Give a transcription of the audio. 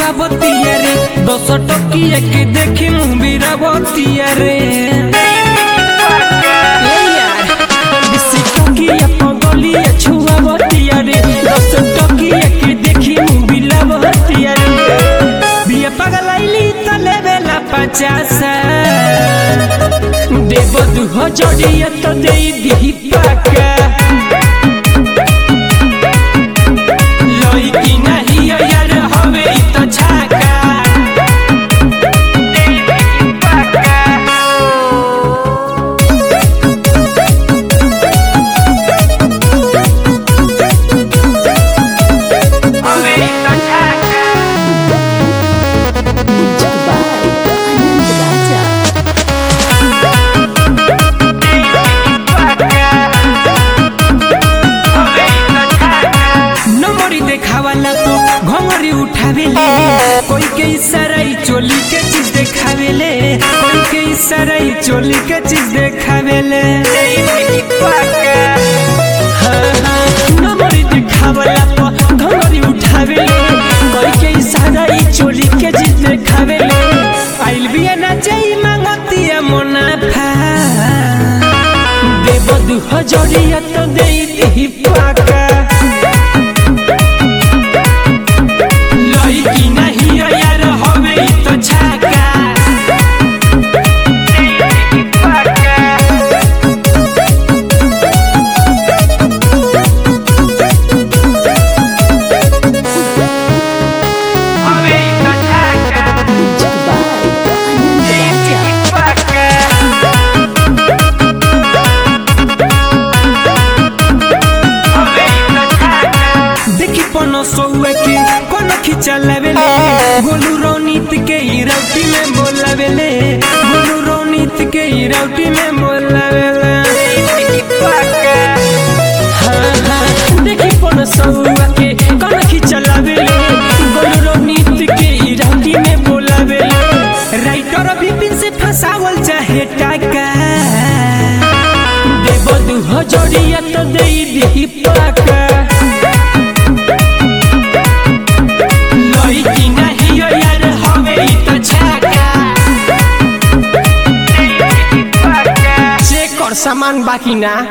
छुआवतिया रे दस टकिया के देखी मुबिरावतिया रे ए यार, बिसी टकिया पगलिया छुआवतिया रे दस टकिया के देखी मुबिरावतिया रे बिया पगलाइली त लेवेला पचासा देव दुह जड़िया तो दे दी पाका लइकी नाही यार हवे इ त छाका हवे इ त छाका Dubai, Anand Raja. नंबरी देखावाला तो घंगरी उठावेले कोई के इशारा ई चोली के चीज देखावेले कोई के इशारा ई चोली के चीज देखावेले हाँ, हाँ, नंबरी देखावाला तो घंगरी उठावेले कोई के इशारा ई चोली के चीज देखावेले आइल बिया ना जाई मांगतिया मुनाफा देव दुह जड़िया तो दे दी पाका लइकी नाही यार हवे इ त छाका हवे इ त छाका Dubai, Anand Raja. देखी पन सौए के कोन खिचा लेवेले गोलू रोनीत के ई राउटी में बोलावेले गोलू रोनीत के ई राउटी में बोलावेले हाँ, हाँ, देखी पन सौए के कोन खिचा लेवेले गोलू रोनीत के ई राउटी में बोलावेले राइटर विपिन से फसावल चाहे टाका देव दुह जड़िया तो दे दी पाका लइकी नाही यार हवे इ त छाका चेक कर सामान बाकी ना